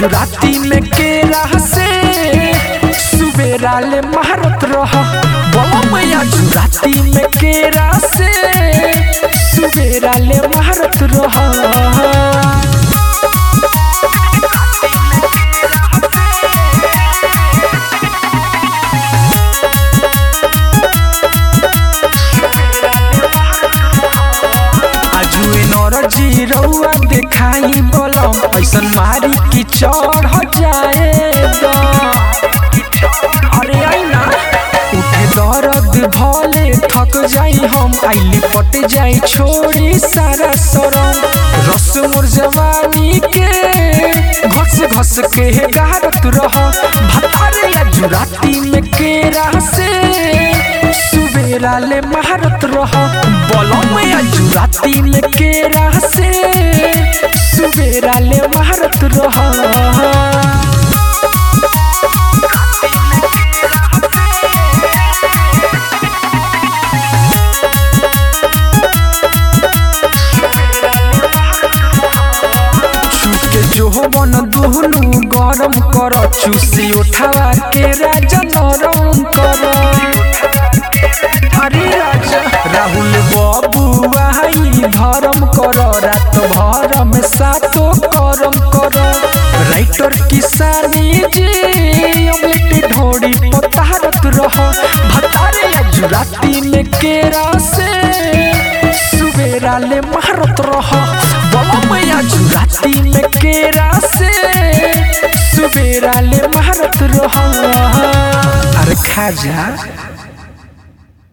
जुराती में केरा से सुबेरा ले मारत रह बोलो मैया जुराती में केरा से सुबेरा ले मारत रह आजुए नरजी रउआ देखाई बोलम ऐसन मारी की चढ़ जाए अरे आई ना उठे दर्द भले थक जाई हम आइली पट जाई छोड़ी सारा सरम रस मोर जवानी के घस घस के गारत रह भतारे जुराती में केरा से सुबेरा ले मारत रह बोलम या जुराती में केरा से सुबेरा ले मारत रह चुके जो बन दुहनु गरम कर चुसी उठावा के राजा नरम कर अरे राजा राहुल बाबू आई धर्म कर रात भर में सातो करम कर राइटर किसानी जी अमलेट ढोड़ी पतारत रह भतारे जुराती में केरा से सुबेरा ले मारत रह बोलो मैया जुराती में केरा से सुबेरा ले मारत रह अरे खा जा